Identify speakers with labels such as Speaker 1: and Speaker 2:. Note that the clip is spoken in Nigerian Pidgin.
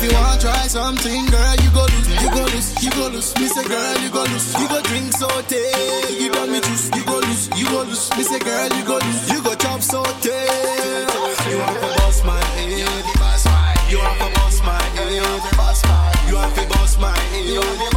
Speaker 1: If you want try something, girl, you go lose, you go lose, you go lose. Me say, girl, you go lose, you go drink saute. You got me juice, you go lose, you go lose. Me say, girl, you go lose, you go chop saute. You want to bust my head, you want to bust my head, you want to bust my head.